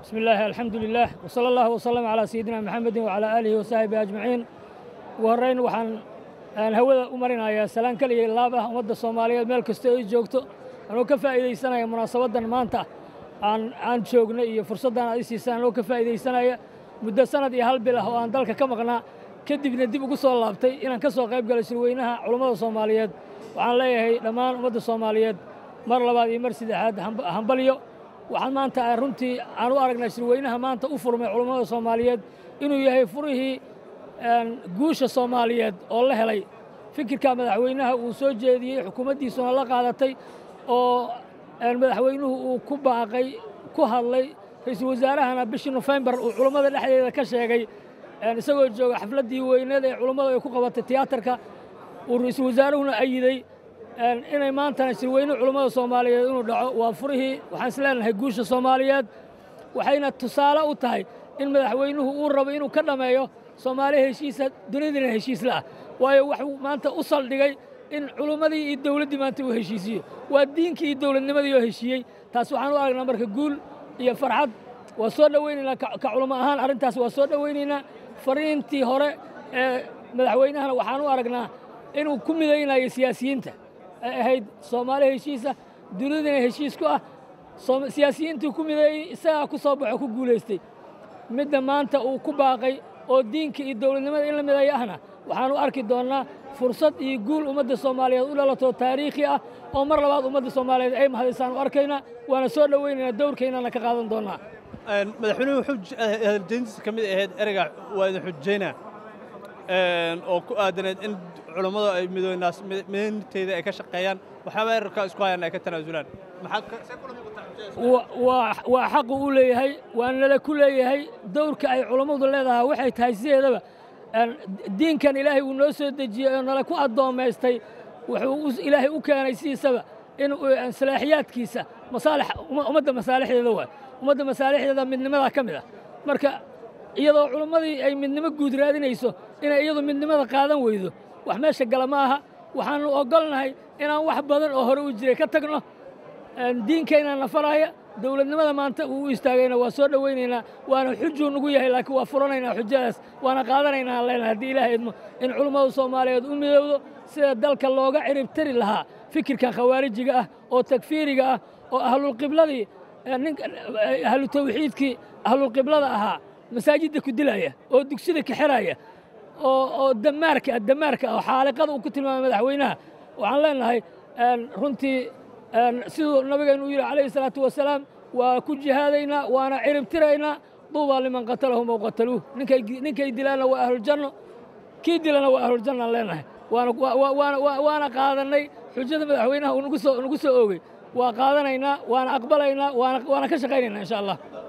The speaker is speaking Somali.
بسم الله الحمد لله وصلى الله وسلم على سيدنا محمد وعلى آله وصحبه أجمعين وهرين waxaan aan hawada u marinayaa salaan kaliya laab ah ummadda Soomaaliyeed meel kasta ay joogto anoo ka faa'iideysanaya munaasabadan maanta aan aan joogno iyo fursaddan ay siisaan anoo ka faa'iideysanaya muddo sanad iyo hal bil ah oo aan dalka ka maqnaa kadibna dib ugu soo laabtay inaan ka soo qayb galo shirweynaha culummada Soomaaliyeed waxaan leeyahay dhammaan ummadda Soomaaliyeed mar labaad iyo mar saddexaad hambalyo waxaan maanta runtii aan u aragnaa shirweynaha maanta u furmay culummada Soomaaliyeed inuu yahay furihii guusha Soomaaliyeed oo la helay fikirka madaxweynaha uu soo jeediyey xukuumaddiisuna la qaadatay oo madaxweynuhu uu ku baaqay ku hadlay ra'iisul wasaarahana bishii Nofembar uu culummada dhexdeeda ka sheegay isagoo jooga xafladdii weyneed ee culummadu ay ku qabatay tiyaatarka uu ra'iisul wasaaruhuna ayiday inay maantana shirweyne culummada Soomaaliyeed inuu dhaco waa furihii waxaan isleenahay guusha Soomaaliyeed waxayna tusaale u tahay in madaxweynuhu uu rabo inuu ka dhameeyo Soomaali heshiisa dunidana heshiis la ah waayo wuxuu maanta u saldhigay in culummadii iyo dawladdii maanta uu heshiisiyo waa diinkii iyo dawladnimadii oo heshiiyey taas waxaan u aragnaa marka guul iyo farxad waa soo dhowaynaynaa ka culummo ahaan arrintaas waa soo dhowaynaynaa fariintii hore ee madaxweynahana waxaan u aragnaa inuu ku midaynayo siyaasiyiinta ay ahayd Soomaali heshiisa dunidana heshiis ku ah siyaasiyiintii ku mideeyey isagaa ku soo baxo ku guulaystay midda maanta uu ku baaqay oo diinka iyo dawladnimada in la mideeyo ahna waxaan u arki doonnaa fursad iyo guul ummadda Soomaaliyeed u dhalato taariikhi ah oo mar labaad ummadda Soomaaliyeed ay mahadisaan u arkaynaa waana soo dhowaynaynaa dowrkeennana ka qaadan doonnaa madaxweynuhu hadaljeyntiisa ka mid ahayd ereyga waa idin xujaynaa oo ku aadaneed in culummadu ay midoynteeda ay ka shaqeeyaan waxaaba erarka isku hayaan ay ka tanaasulaan waa xaqu u leeyahay waa nala ku leeyahay dowrka ay culummadu leedahay waxay tahay sideedaba diinkan ilaahay uu noo soo dejiyey oo nala ku addoommaystay wuxuu ilaahay u keenay sidiisaba in salaaxiyaadkiisa masaalix ummadda masaalixdeeda waay ummadda masaalixdeeda midnimadaa ka mid ah marka iyadoo culummadii ay midnimo guud raadinayso inay iyadu midnimada qaadan weydo wax meesha gala ma aha waxaannu oggolnahay inaan wax badan oo hore u jiray ka tagno diinkayna nafaraya dawladnimada maanta uu u istaagayna waa soo dhowaynaynaa waana xujuu nugu yahay laakiin waa furanaynaa xujadaas waana qaadanaynaa aan leenahay haddii ilaahay idmo in culummada soomaaliyeed u midowdo sida dalka looga ciribtari lahaa fikirkan khawaarijiga ah oo takfiiriga ah oo ahlulqibladii ahlu tawxiidkii ahlulqiblada ahaa masaajidda ku dilaya oo dugsida ka xiraya oo damaarka damaarka oo xaaliqada uu ku tilmaamay madaxweynaha waxaan leenahay runtii siduu nabigeennu u yidhi calayhi salaatu wasalaam waa ku jihaadaynaa waana ciribtiraynaa duubaa liman qatalahum ow qataluuh ninkay dilaanna waa ahluljanno kii dilana waa ahluljanno aan leenahay waana qaadannay xujada madaxweynaha uu nagu soo oogay waa qaadanaynaa waana aqbalaynaa waana ka shaqaynaynaa insha allah